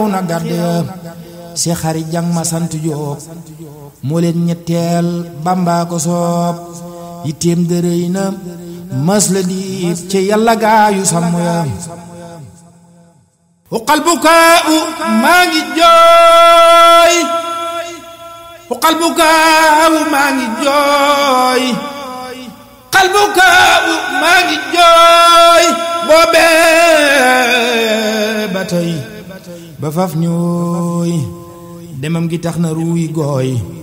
na gàdd si xari jang ma sant Jóob moo leen ñetteel Bàmbaa ko soob yitteem dërëy na mas la diib ci yàlla gaayu sàmm ya uqal bukaau maa ngi jooy uqal bukaau maa ngi jooy uqal bukaau maa ngi jooy boobee ba tey ba faf ñooy demam gi tax na ruuy gooy